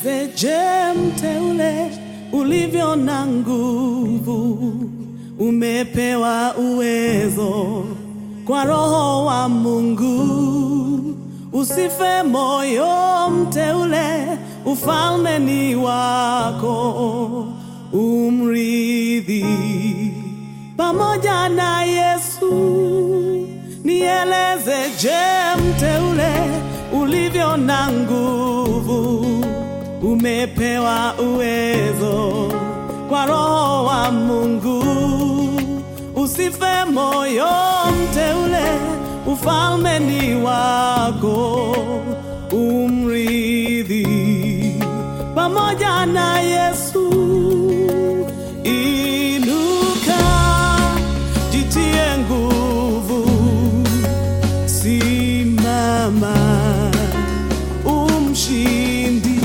Nieleze, je, mteule ulivyo na nguvu, umepewa uwezo kwa Roho wa Mungu. Usife moyo mteule, ufalme ni wako, umrithi pamoja na Yesu. Nieleze, je, mteule ulivyo na nguvu, umepewa uwezo kwa Roho wa Mungu. Usife moyo mteule, ufalme ni wako, umrithi pamoja na Yesu. Inuka, jitie nguvu, simama, umshindi,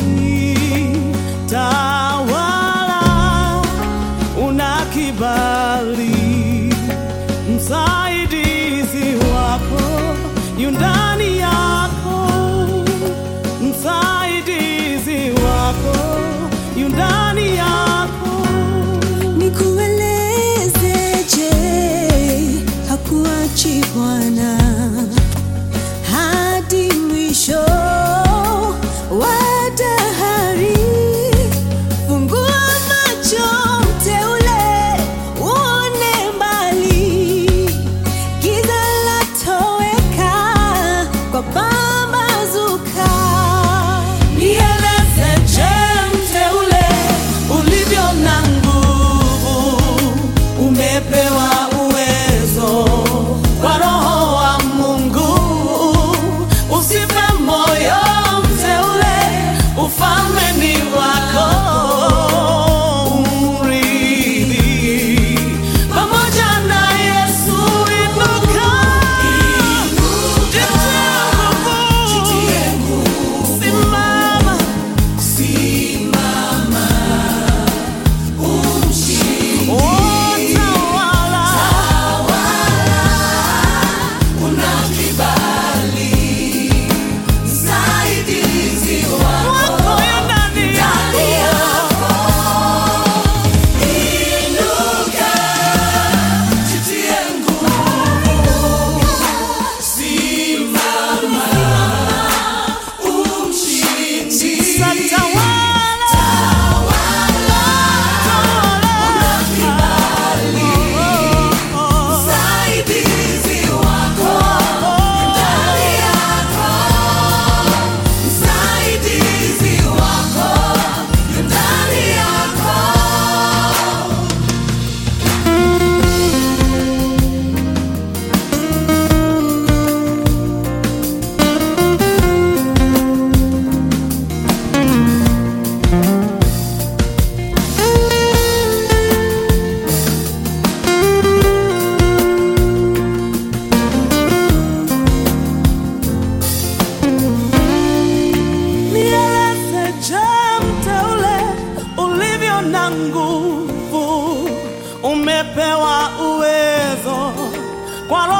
tawala, una kibali, msaidizi wako yu ndani yako, msaidizi wako yu ndani yako. Nikuelezeje, hakuachi Bwana hadi mwisho wa dahari. Fungua macho mteule, uone mbali, giza latoweka kwa pambazuka. Nieleze, je, mteule ulivyo na nguvu, umepewa uwezo kwa Roho wa Mungu. Usife moyo mteule, ufalme ni wako, umrithi pamoja na Yesu. Inuka, jitie nguvu, simama Oh, tawala. Wako yu ndani yako. Satawala. Nieleze, je, mteule ulivyo na nguvu, umepewa uwezo kwa Roho